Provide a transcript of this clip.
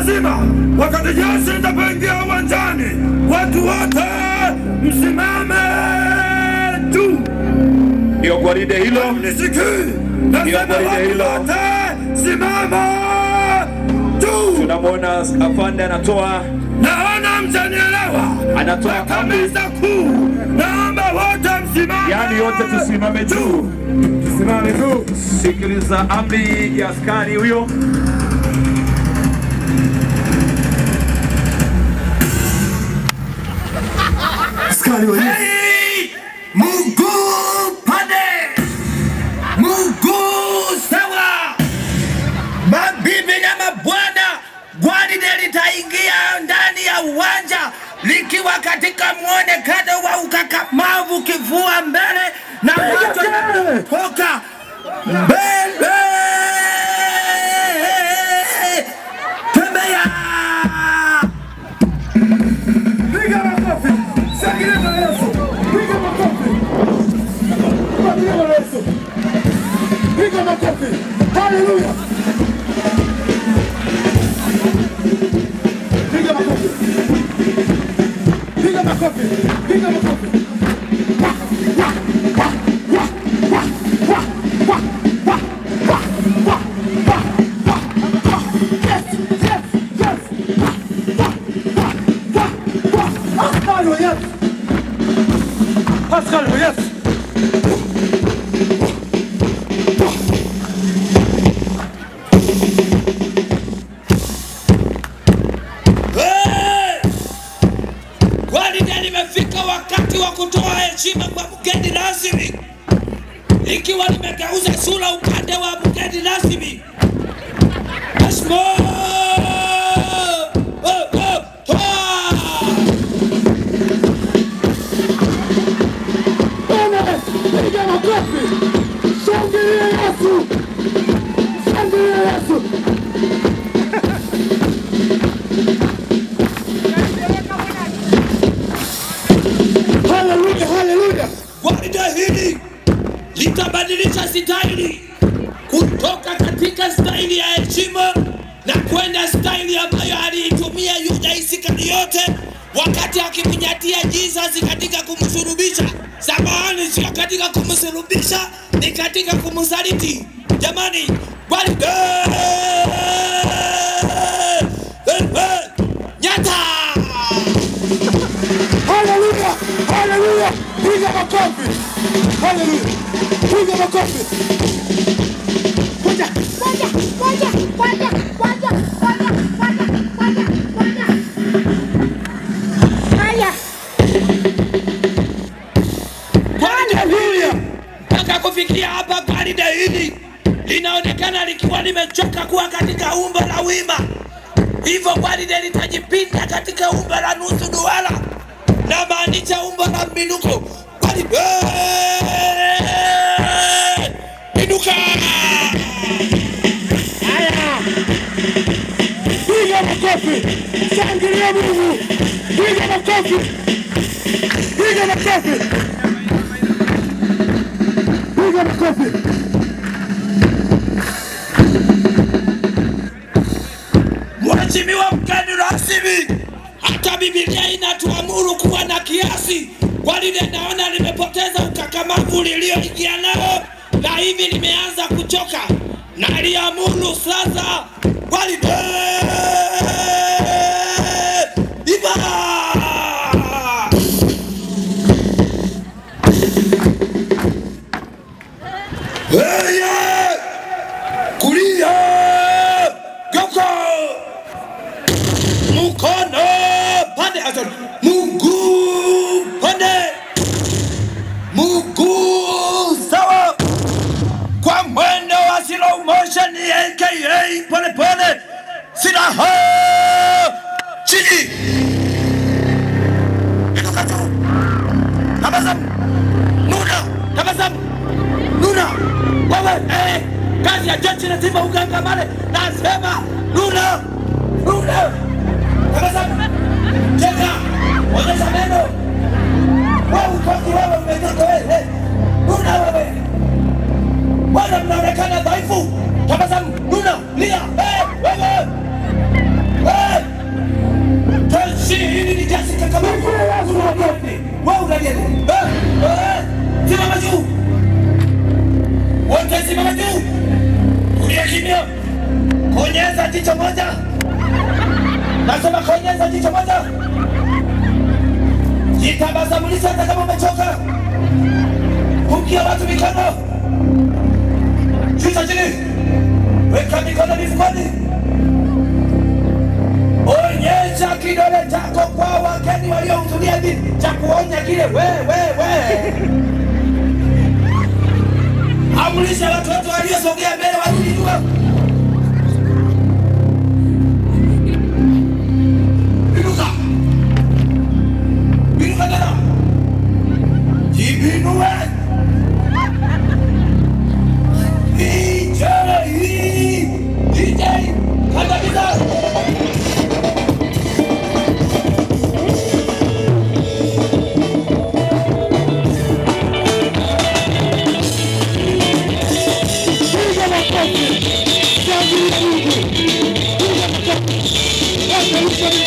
lazima wakati jeshi litapoingia uwanjani, watu wote msimame juu. Ndio gwaride hilo. Nisikii, nasema gwaride watu hilo. wote simama juu. Tunamwona afande anatoa Naona mtanielewa. Anatoa Mpaka amri. meza kuu, naomba wote msimame. yani, yote tusimame juu, tusimame juu. Sikiliza amri ya askari huyo. Askari wa Yesu. Hey! Mguu pande, mguu sawa. Mabibi na mabwana, gwaride litaingia ndani ya uwanja likiwa katika mwonekano wa ukakamavu, kifua mbele na macho yanatoka mbele. Tembea! Piga makofi. Shangilia Bwana Yesu. Piga makofi. Piga Bwana Yesu. Piga makofi. Haleluya. Piga makofi. Piga makofi. Piga makofi. Wah, wah, wah, wah, wah, wah, wah, wah, wah, wah, wah, wah, wah. Yes, yes, yes. Wah, wah, wah, wah, wah. Askari wa Yesu. Askari wa Yesu. Hey! Gwaride limefika wakati wa kutoa heshima kwa mgeni rasmi, ikiwa limegeuza sura upande wa mgeni rasmi. Mheshimiwa! Oh, oh, toa! Bwana, piga makofi. Shangilia Yesu. Shangilia Yesu. Haleluya, haleluya. Gwaride hili litabadilisha staili kutoka katika staili ya heshima na kwenda staili ambayo aliitumia Yuda Iskariote wakati akimnyatia Jesus katika kumsulubisha. Samahani, sio katika kumsulubisha, ni katika kumsaliti. Jamani, gwaride nyata Haleluya, haleluya. Piga makofi. Haleluya. Piga makofi. Ngoja, ngoja, ngoja, ngoja, ngoja, ngoja, ngoja, ngoja, ngoja. Haya, Haleluya! Mpaka kufikia hapa gwaride hili linaonekana likiwa limechoka kuwa katika umbo la wima, hivyo gwaride litajipinda katika umbo la nusu duara, na maanisha umbo la mbinuko. Gwaride inuka! Haya. Piga makofi. Shangilia Mungu. Piga makofi. Piga makofi. Piga makofi. Mheshimiwa mgeni rasmi, hata Biblia inatuamuru kuwa na kiasi. Gwaride naona limepoteza ukakamavu lilioingia nao na hivi limeanza kuchoka, na liamuru sasa gwaride iba Heye! kulia geuka mkono pande Hassan, mguu pande, mguu sawa, kwa mwendo wa slow motion aka pole pole, silaha chini, inuka juu, tabasamu, nuna, tabasamu, nuna, wewe eh, kazi ya jeshi lazima ugangamane, nasema nuna, nuna Tabasamu. Cheka. Onyesha meno. Wewe utoki wewe umetoka wewe. Nuna wewe. Bwana mnaonekana dhaifu. Tabasamu. Nuna. Lia. Eh, wewe. Eh. Nasema konyeza jicho moja, jitabasamulisha hata kama umechoka. Pungia watu mikono, shusha chini, weka mikono mifukoni, onyesha kidole chako kwa wageni waliohudhuria dini cha kuonya kile we we we. Amulisha watu wote waliosogea mbele warudi nyuma. Inuka. Inuka tena. Jibinue. DJ. DJ. Kandamiza. Piga makofi. Shangilia Mungu. Piga makofi. Wacha Yesu